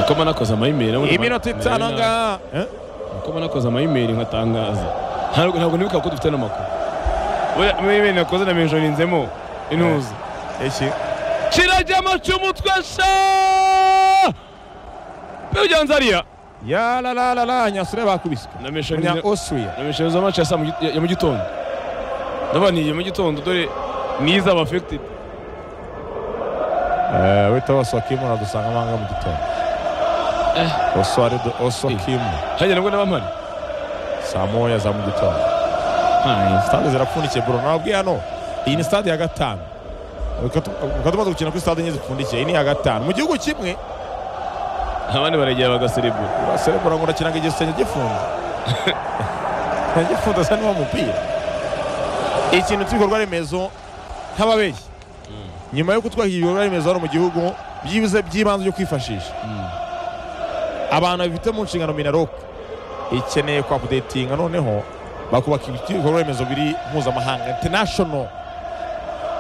S1: uko mba nakoze amayimeri
S2: iminota itanu ngaha Eh?
S1: uko mba nakoze amayimeri nkatangaza ntabwo ntabwo nibuka ko dufite n'amakuru buriya amayimeri nakoze na menjo rinzemo intuza
S2: iki
S1: kirajya maca umutwe sha perugianza ariya
S2: ya la la la la nyasure bakubiswe
S1: na menjo
S2: umunya
S1: rinzemo
S2: Austria
S1: na menjo rinzemo maca ya saa mu gi- ya- ya mu gitondo ndabaniye mu gitondo dore niza aba affected
S2: Eh, wita bose wakimu uradusanga amanga mu gitondo oso ari oso
S1: Eh.
S2: kimu
S1: hajya nabwo n'abampari
S2: saa moya za mu gitondo stade zirapfundikiye bro nababwiye hano iyi ni stade ya gatanu ukaba tumaze gukina kuri stade enye zipfundikiye iyi ni iya gatanu mu gihugu kimwe
S1: abandi baragera bagaserebura
S2: uraserebura ngo urakina ngo igisenge gifunze gifunze asa n'uwo mupira ikintu cy'ibikorwa remezo nk'ababeshyi nyuma yo kutwaka ibikorwa remezo hano mu gihugu byibuze by'ibanze byo kwifashisha abantu bifite mu nshingano minarok ikeneye kwa updatinga noneho bakubaka ibikorwa remezo biri mpuzamahanga international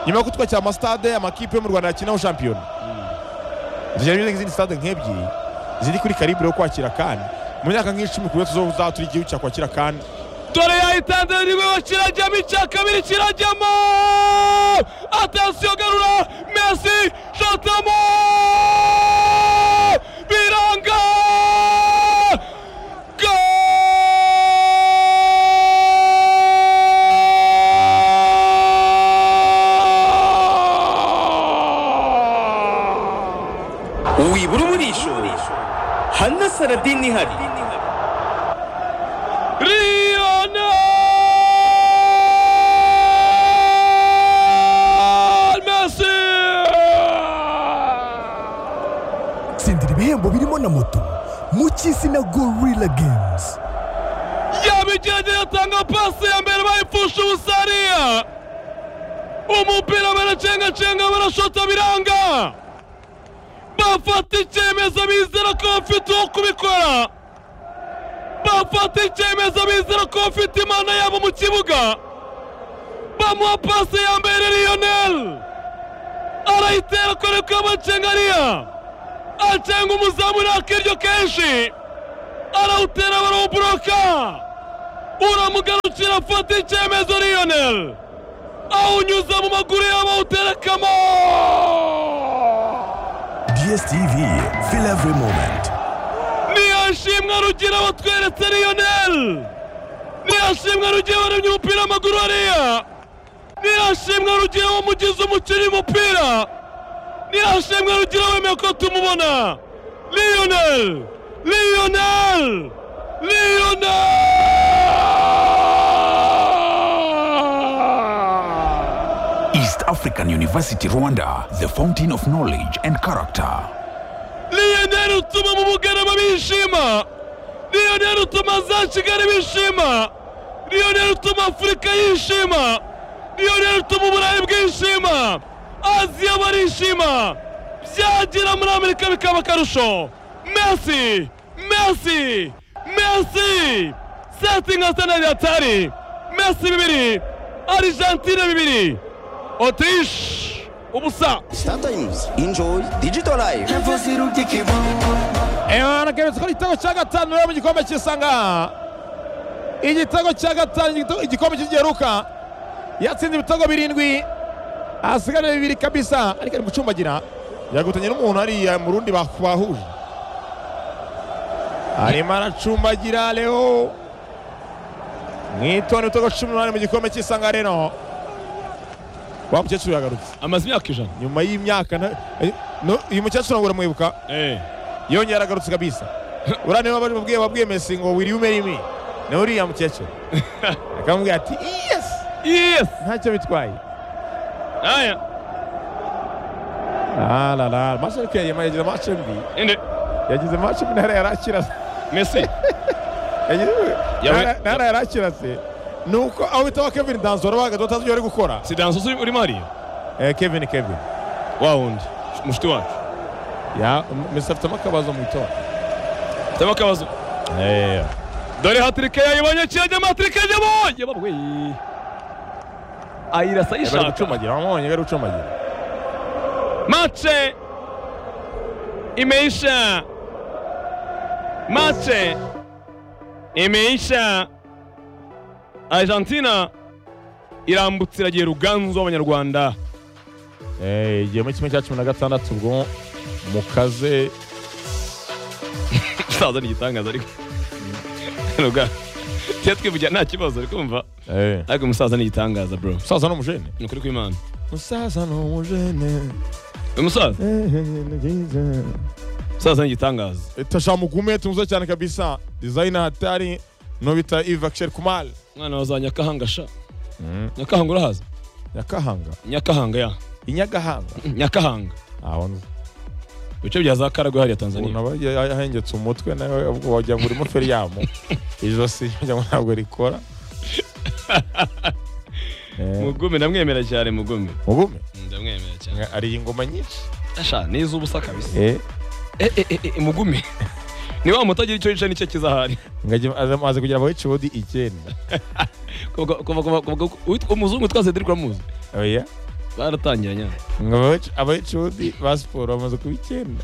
S2: nyuma yo kutwakira amasitade amakipe yo mu rwanda yakinaho shampiyona zigira izindi stade nk'ebyiri ziri kuri karibure yo kwakira kandi mu myaka nk'icumi ku buryo tuzaturi igihugu cya kwakira kandi
S1: dore yahitanze nibwo kirajyamo icya kabiri kirajyamo atansiyo garura mesi shotamo biranga
S3: wibura umurisho hana saradini ihari
S1: Lionel Messi
S4: tsindira ibihembo birimo na moto mu cy'izina gorilla games
S1: yabigerageza atanga pasi ya mbere bayipfusha ubusariya umupira baracengacenga barashota biranga bafata icyemezo bizera ko bafite uwo kubikora bafata icyemezo bizera ko bafite imana yabo mu kibuga bamuha pasi ya mbere lionel arayitera kare k'abacengariya acenga umuzamu nakiryo kenshi arawutera barawuburoka uramugarukira afata icyemezo lionel awunyuza mu maguru y'abawuterekamo
S4: DSTV, feel every moment.
S1: ntiyashimwe rugira watweretse lionel ntiyashimwe rugira waremye umupira w'amaguru hariya ntiyashimwe rugira wamugize umukinnyi umupira ntiyashimwe rugira wemeye ko tumubona lionel lionel lionel
S5: East African University Rwanda, the fountain of knowledge and character.
S1: liyoneri utuma mu bugarama bishima liyoneri utuma za kigali bishima liyoneri utuma afurika yishima liyoneri utuma uburayi bwishima aziya barishima byagera muri amerika bikaba akarusho mesi mesi mesi setingi asenali atari mesi bibiri argentine bibiri otishi ubusa
S3: Startimes enjoy digital life
S2: haragarutse ko ari igitego cya gatanu rero mu gikombe cy'isanga igitego cya gatanu igitego- igikombe kigeruka yatsinze ibitego birindwi hasigaye bibiri kabisa ariko ari gucumbagira yagutanye n'umuntu hariya mu rundi baku- bahuje arimo aracumbagira leo mwitoni ibitego cumi n'umunani mu gikombe cy'isanga rero wa mukecuru yagarutse
S1: amaze imyaka ijana
S2: nyuma y'imyaka nta- eh, no, uyu mukecuru ntabwo uramwibuka yongera aragarutse kabisa buriya niba bari babwiye babwiye mesi ngo wiriwe umere imi na uriya mukecuru akamubwira ati yesi
S1: yes
S2: ntacyo bitwaye
S1: aya
S2: arara maso ariko yagema yagize mace mbi
S1: inde
S2: yagize mace mbi ntara yari akirase
S1: mesi
S2: Yagize-
S1: Yawe-
S2: ntara- ntara yari akirase ni uko aho bitaho kevin danzoro bahagaze batazi ibyo bari gukora
S1: si danso uri urimo hariya
S2: Eh, kevin kevin
S1: wa wundi mushiti wacu
S2: ya mesi afitemo akabazo mu itora
S1: taba akabazo dore hatirike yayibonye kirajyamo hatirike yajyamo yabarwe ayirasa
S2: bari
S1: ayishaka
S2: gucumagira wamubonye bari gucumagira
S1: mace imeisha mace imeisha argentina irambutse iragiye ruganzu w'abanyarwanda
S2: Eh, igihe muri kimwe cya cumi na gatandatu ubwo mukaze
S1: saza ni igitangaza ariko ruga tuya twivugira nta kibazo uri kumva
S2: eh,
S1: ariko umusaza ni igitangaza bro
S2: umusaza n'umujene
S1: ni ukuri kw'imana
S2: musaza ni umujene
S1: uyu musaza umusaza ni igitangaza
S2: tashamugume tumuze cyane kabisa dizayina hatari nobita iva kisheri kumari
S1: umwana wa za nyakahanga sha nyakahanga urahaza
S2: nyakahanga
S1: nyakahanga ya
S2: inyagahanga
S1: nyakahanga
S2: aho
S1: ibice bya za karagwe hariya tanzania
S2: aba yahengetse umutwe nawe ubwo wagira ngo urimo feriyamu ijosi wagira ngo ntabwo rikora Eh,
S1: mugume ndamwemera cyane mugume
S2: mugume
S1: ndamwemera cyane
S2: ari ingoma nyinshi
S1: asha ni iz'ubusa kabisa
S2: Eh,
S1: Eh, eh, eh, eh, mugume ni wa mutagira icyo yicaye nicyo kizahari
S2: ngajya- aza aza kugira abawici bodi icyenda
S1: kuva kuva kuva kuva uwitwa umuzungu twase turi kuramuzi
S2: oya
S1: baratangira nyine
S2: ngo abawici- abawici bodi ba siporo bamaze kuba icyenda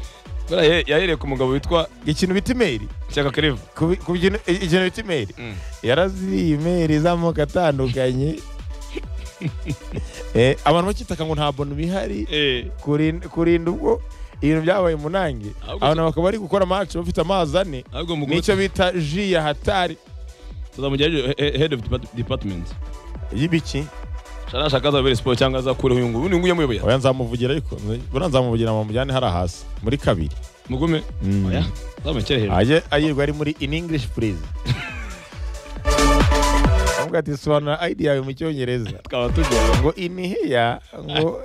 S1: buriya yahe- yahereye ku mugabo witwa
S2: ikintu bita imeri
S1: Shyaka Claver
S2: ku bi- ku bintu- ikintu bita imeri
S1: Mm.
S2: yaraziriye imeri z'amoko atandukanye Eh, abantu bakitaka ngo nta bono bihari
S1: eh
S2: kurin- kurinda ubwo ibintu byabaye munange
S1: Ahubwo-
S2: abantu bakaba bari gukora mace bafite amazi ane
S1: ahubwo mugume
S2: nicyo bita ji ya hatari
S1: tuzamugira he- he- head of depa- department
S2: y'ibiki
S1: Shana nashaka azabere siporo cyangwa azakureho uyu nguyu uyu nguyu yamuyoboye
S2: oya nzamuvugira ariko buriya nzamuvugira mumujyane hariya hasi muri kabiri
S1: mugume
S2: Mm.
S1: oya uzamukere hejuru
S2: ajye ayirwa ari muri in english please avuga ati sobanura id yawe mu cyongereza
S1: tukaba tugiye
S2: ngo iniheya ngo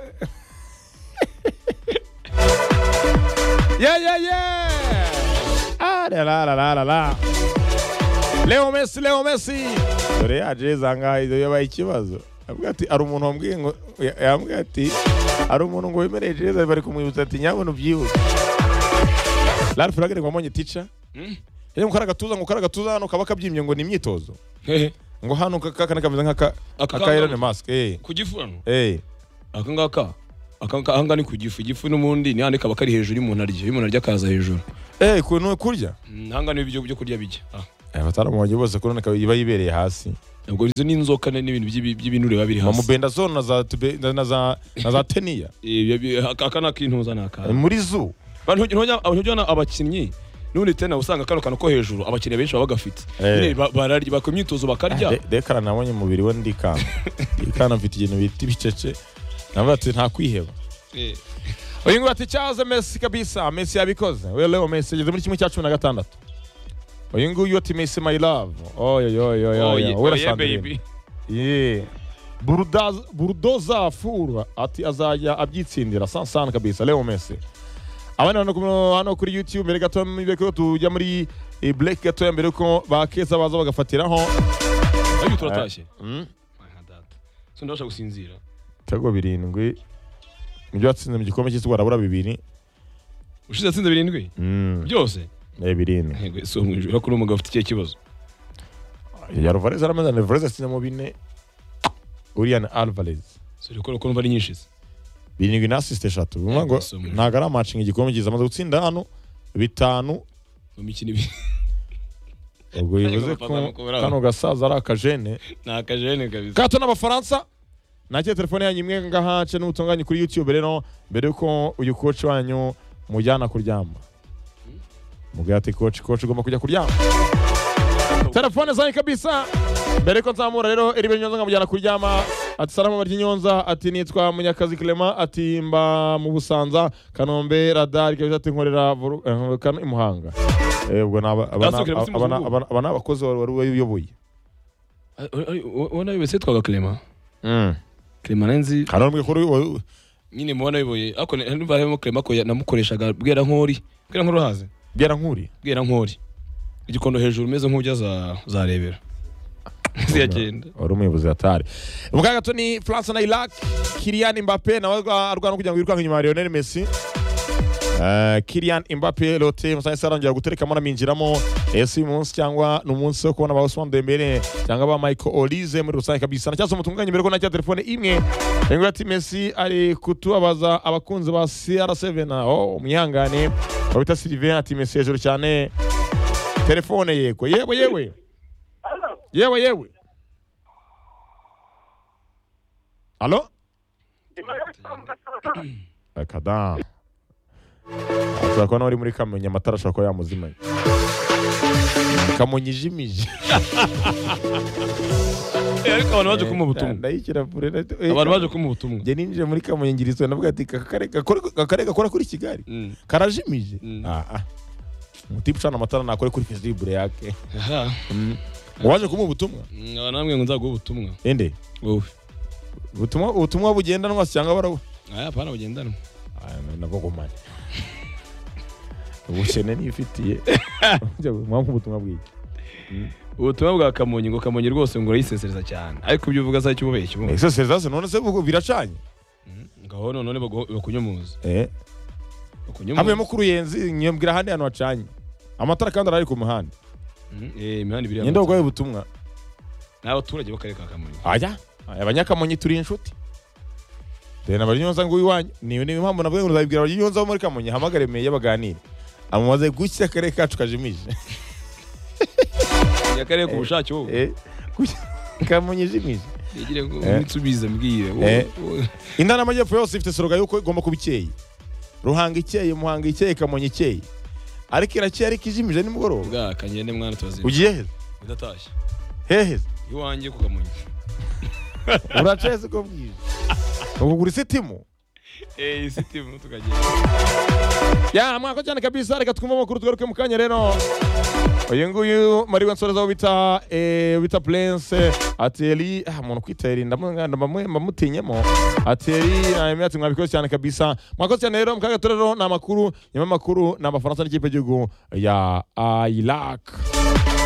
S2: yeah, yeah, yeah. Ah, la, la, la, la, la, la. Leo Messi, Leo Messi. Dore yaje zanga izo yabaye ikibazo. Avuga ati ari umuntu wambwiye ngo yambwiye ati ari umuntu ngo wemereye Jeza bari kumwibutsa ati nyabona ubyibuke. Ralph Ragere ngo amonye teacher.
S1: Mm.
S2: Yari mukara gatuza ngo kara gatuza hano kaba kabyimbye ngo ni imyitozo.
S1: hehe
S2: Ngo hano kakana kameze nk'aka
S1: Aka-
S2: aka Elon Musk. Eh.
S1: ku gifurano
S2: Eh.
S1: aka ngaka aka- aka- ahanga ni ku gifu igifu n'ubundi ni handi kaba kari hejuru y'umuntu arya iyo umuntu arya akaza hejuru
S2: eh kuntu kurya
S1: Mm, ahanga ni ibyo byo kurya bijya Ah.
S2: abataramu banjye bose kubona ikaba iba yibereye hasi
S1: ubwo izo ni inzoka ni- n'ibintu by'ibi- by'ibinure biba biri hasi
S2: mamubendazone na za tube- na- na za- na za teniya
S1: Eh, biba bi- aka aka ni akintuza ni akana
S2: muri zu
S1: ntujyana abakinnyi n'ubundi tena usanga kano kantu ko hejuru abakiriya benshi baba bagafite
S2: Eh.
S1: Nyine ba- bararya bakora imyitozo bakarya
S2: De- dekara nabonye umubiri we ndikanga ndikanga mfite ikintu bita ibicece navuga ati nta kwiheba
S1: Eh.
S2: uyu nguyu ati cyaze mesi kabisa mesi yabikoze we leo mesi ageze muri kimwe cya cumi na gatandatu uyu nguyu ati mesi my love
S1: Oh, ye-
S2: oyoyoyoyoyo
S1: oh,
S2: wera
S1: yeah, baby.
S2: sandrine Yeah. Buruda- burudoza fura ati azajya abyitsindira sansana kabisa leo mesi abandi hano ku- hano kuri youtube mbere gato mbere ko tujya muri eh, break gato ya mbere ko bakeza baza bagafatiraho
S1: Ariko turatashye
S2: Mm.
S1: Nka data. So ndabasha gusinzira
S2: ibitego birindwi nibyo watsinze mu gikombe cy'isi warabura bibiri
S1: ushize atsinze birindwi
S2: Mm,
S1: byose
S2: eh, birindwi
S1: Yego, si umwijuru ariko uriya mugabo afite ikihe kibazo
S2: ya Alvarez aramaze na Alvarez atsinzemo bine Urian Alvarez
S1: Si urikora ukuntu ari nyinshi se
S2: birindwi na assist eshatu bivuga ngo
S1: Yego, si umujura.
S2: ntago ari amatching igikombe cyiza amaze gutsinda hano bitanu
S1: mu mikino ibiri
S2: ubwo bivuze
S1: Ariko
S2: ko
S1: bapfa kumukura.
S2: kano gasaza ari akajene
S1: ni akajene kabisa
S2: gato n'abafaransa nakira telefone yanyu imwe ngaha nce n'ubutunganye kuri youtube rero mbere yuko uyu koci wanyu mujyana kuryama mubwira ati koci koci ugomba kujya kuryama telefone zanyu kabisa mbere yuko nzamura rero iri nyonza nkamujyana kuryama ati salamu barya nyonza ati nitwa munyakazi clement ati mba mu busanza kanombe radari kabisa ati nkorera Vuru- eh, Kano- i muhanga Eh, ubwo ni aba- aba-
S1: Gato Clement si
S2: aba- aba-
S1: muzungu?
S2: aba- aba ni abakozi wari uyoboye
S1: Ah, uri- uri- uwo nawe wese yitwaga clement clement nanzi
S2: hari n'umwe
S1: nyine mubona biboye ariko ni- niba harimo clement ko ya- namukoreshaga bwera nkori bwera nkori urahazi
S2: bwira nkuriye
S1: bwera nkori igikondo hejuru umeze nk'ujya za za rebera ziyagenda
S2: wari umuyobozi wa tari ubwa gato ni france na iraq kirian mbappe nawe arwa- arwana kugira ngo yirukanke inyuma ya lionel messi Uh, kirian imbape lote musahise arangira guterekamo anaminjiramo ese uyu munsi cyangwa ni umunsi wo kubona ba Ousmane Dembele cyangwa ba Michael Olize muri rusange kabisa na cyase mutunganye mbere ko nakira telefone imwe ngo ati Messi ari kutubabaza abakunzi ba CR7 oh umwihangane wabita Sylvain ati Messi hejuru cyane telefone yego yewe yewe yewe yewe Alo? Akada. Ashobora kuba nawe uri muri Kamonyi amatara ashobora kuba yamuzimanye. Kamonyi ijimije.
S1: Eh, ariko abantu baje kumuha ubutumwa
S2: Ndayikira pure.
S1: abantu baje kumuha ubutumwa
S2: Njye ninjiye muri Kamonyi ngira isoni navuga ati kakare gakore kakare gakora kuri Kigali.
S1: Mm.
S2: Karajimije.
S1: Mm.
S2: Ah ah. Umutipe ucana amatara nakore kuri Facebook yake.
S1: Aha.
S2: Waje kumuha ubutumwa?
S1: Mm, aba namwe ngo nzaguhe ubutumwa
S2: Ende.
S1: wowe
S2: Ubutumwa ubutumwa bugendanwa se cyangwa barabu?
S1: aya apana bugendanwa
S2: nabagomane ubukene nifitiye mwampa ubutumwa bw'iki
S1: ubutumwa bwa kamonyi ngo kamonyi rwose ngo urayisesereza cyane ariko ibyo uvuga saa cy'ububeshyi ubu
S2: ese sezase none se ubwo biracanye
S1: ngaho none bagu- bakunyomoza
S2: hamwe
S1: bakunyomoza
S2: mo kuri yenzi nyambwira ahandi hantu hacanye amatara kandi arari ku muhanda
S1: Mm, eh, imihanda ibiri
S2: nyenda
S1: y'amatora.
S2: ubwayo ubutumwa
S1: n'abaturage b'akarere ka kamonyi
S2: aya abanyakamonyi turi inshuti rena baryonza ngo iwanyu niyo niyo mpamvu navuga ngo nzabibwira baryonza bo muri kamonyi hamagare meye baganire amumaze gutya akarere kacu kajimije
S1: akarere ku bushake wowe
S2: Eh, gutya kamonyi ijimije
S1: yegire ngo
S2: Eh.
S1: nitsubize mbwire
S2: Eh.
S1: wowe- wowe-
S2: intara y'amajyepfo yose ifite slogan yuko igomba kuba ikeye ruhanga ikeye muhanga ikeye kamonyi ikeye ariko irakeye ariko ijimije nimugoroba
S1: bwa kanyene mwana turazinduka
S2: ugiye heza
S1: udatashye
S2: heheza
S1: iwanjye ku kamonyi
S2: uraceze uko bwije ukugura isitimu
S1: eh isitimu tukagenda
S2: ya mwako cyane kabisa reka twumve amakuru tugaruke mu kanya rero uyu nguyu mariwe nsoreza wo bita eh, bita prince ati eri ah umuntu kwita eri ndamu- ndamu- ndamutinyemo ati eri ayemi ati mwabikoze cyane kabisa mwakoze cyane rero mukaga rero ni amakuru nyuma y'amakuru ni abafaransa n'ikipe y'igihugu ya iraq